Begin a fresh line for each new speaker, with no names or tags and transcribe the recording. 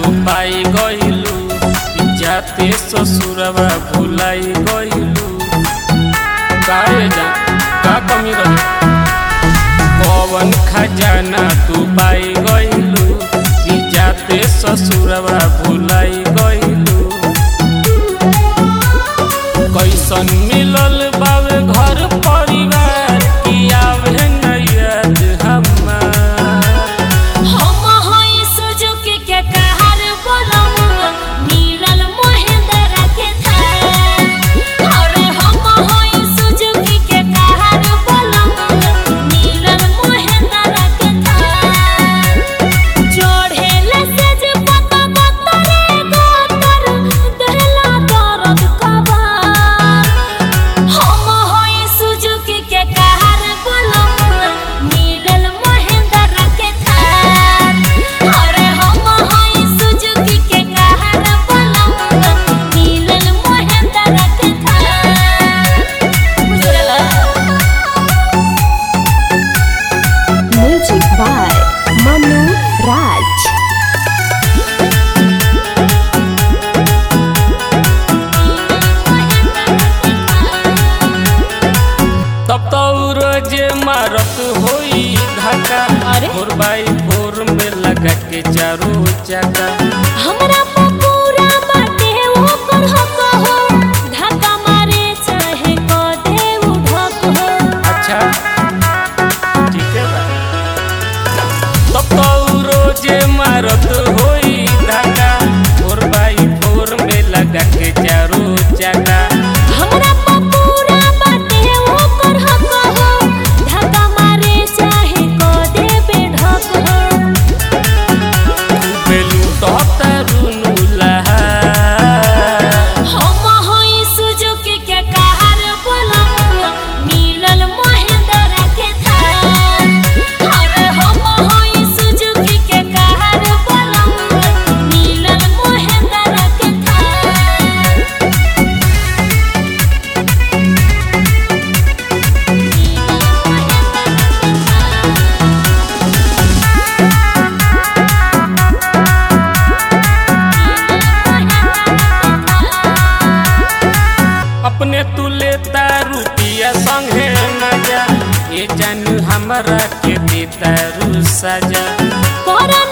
तू पाई गइलू जाते ससुरवा भुलाई गइलू काहे जा का कमी रहे पवन खजाना तू पाई गइलू जाते ससुरवा भुलाई गइलू कैसन मिलल बावे घर परिवार की आवे न याद हमार
हम होई सुजुकी के कहर बोलमुआ मिलल महेंद्र के थार अरे हम होई सुजुकी के कहर बोलमुआ मिलल महेंद्र के थार जोड़ेले से जे पता बतरे गोतर देला दर्द कबार हम होई सुजुकी के कहर बोलमुआ मिलल महेंद्र के थार अरे हम होई सुजुकी के कहर बोलमुआ मिलल महेंद्र के थार बुझला
Music by Manu Raj.
तब तो रोज मारत होई धक्का
अरे?
भोर बाई भोर में लगा के चारो चक्का
हमरा पपूरा बाटे ओकर हक हो धक्का मारे चाहे क दे उठक हो
अच्छा ठीक है बा तब तो रोज मारत होई धक्का भोर बाई भोर में लगा के चारो चक्का
हमरा पपूरा बाटे ओकर हक हो धक्का मारे चाहे क दे बेढक हो
बेलू तो तरुनु लहा
हम होई सुजुकी के कहर बोलमुआ मिलल महेंद्र के थार अरे हम होई सुजुकी के कहर बोलमुआ मिलल महेंद्र के थार
अपने तू लेता रुपिया संगे मजा ये जानू हमरा के देता रू सजा
करन